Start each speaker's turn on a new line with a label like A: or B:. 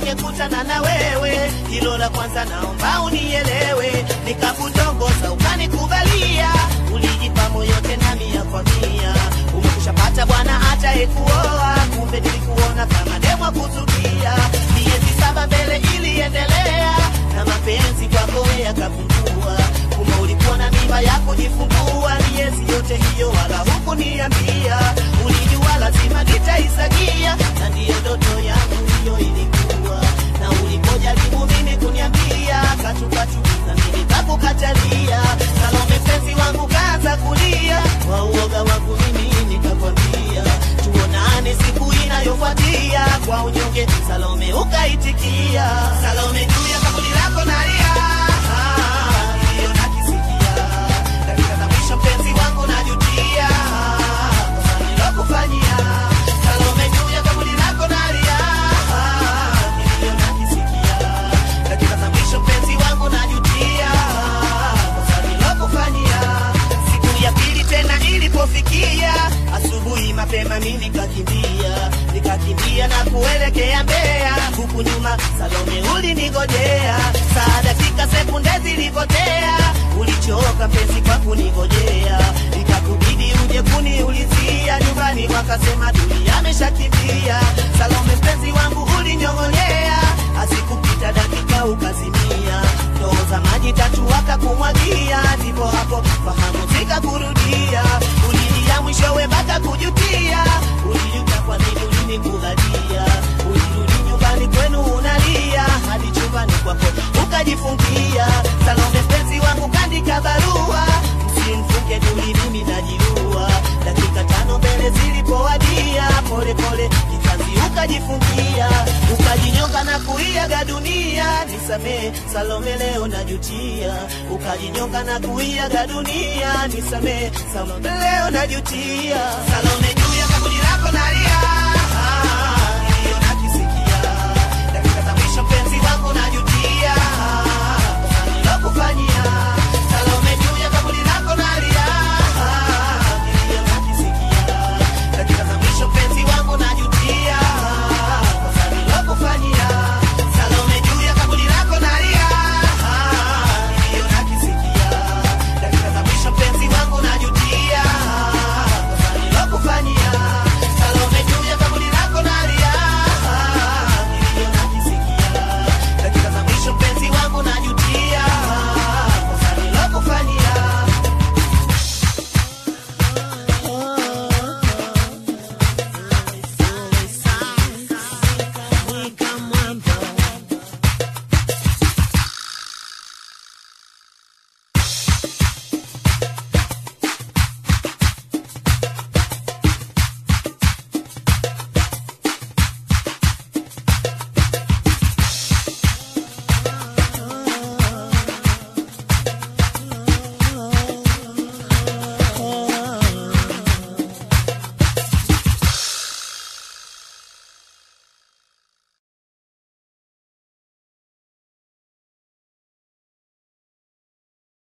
A: ningekutana na wewe. Hilo la kwanza naomba unielewe, nikakutongoza ukanikubalia, ulijipa moyo tena mia kwa mia. Umekushapata bwana atayekuoa, kumbe nilikuona kama demwa kuzukia. Miezi saba mbele iliendelea, na mapenzi kwako yakapungua. Kumbe ulikuwa na mimba ya kujifungua, miezi yote hiyo wala hukuniambia. Ulijua lazima nitaisagia, na ndiyo ndoto yangu hiyo ilikuwa. Na ulipojaribu mimi kuniambia katukatu, na mimi kakukatalia. Salome mpenzi wangu kaanza kulia, kwa uoga wangu mimi nikakwambia tuonane siku inayofuatia. Kwa unyonge Salome ukaitikia. Salome juu ya kaburi lako nalia, Ah, hiyo nakisikia. Dakika za mwisho mpenzi wangu najutia, kosa nilokufanyia. Salome juu ya kaburi lako nalia, Ah, hiyo nakisikia. Dakika za mwisho mpenzi wangu najutia, kosa nilokufanyia. Siku ya pili tena ilipofikia, asubuhi mapema mimi nikakimbia, nikakimbia na kuelekea Mbeya, huku nyuma Salome ulinigojea. Saa dakika sekunde zilipotea, ulichoka mpenzi kwa kunigojea, ikakubidi uje kuniulizia nyumbani, wakasema Duli ameshakimbia. Salome mpenzi wangu ulinyong'onyea, asikupita dakika ukazimia, ndoo za maji tatu wakakumwagia, ndipo hapo fahamu zikakurudia, ulilia mwishowe mpaka kujutia, ulijuta kwa nini ulinikubalia, ulirudi nyumbani kwenu unalia, hadi chumbani kwako ukajifungia. Salome mpenzi wangu kandika barua, msimfunge Duli, mimi najiua. Dakika tano mbele zilipowadia, pole pole kizazi ukajifungia, ukajinyonga na kuiaga dunia. Nisamee Salome, leo najutia, ukajinyonga na kuiaga dunia. Nisamee Salome, leo najutia. Salome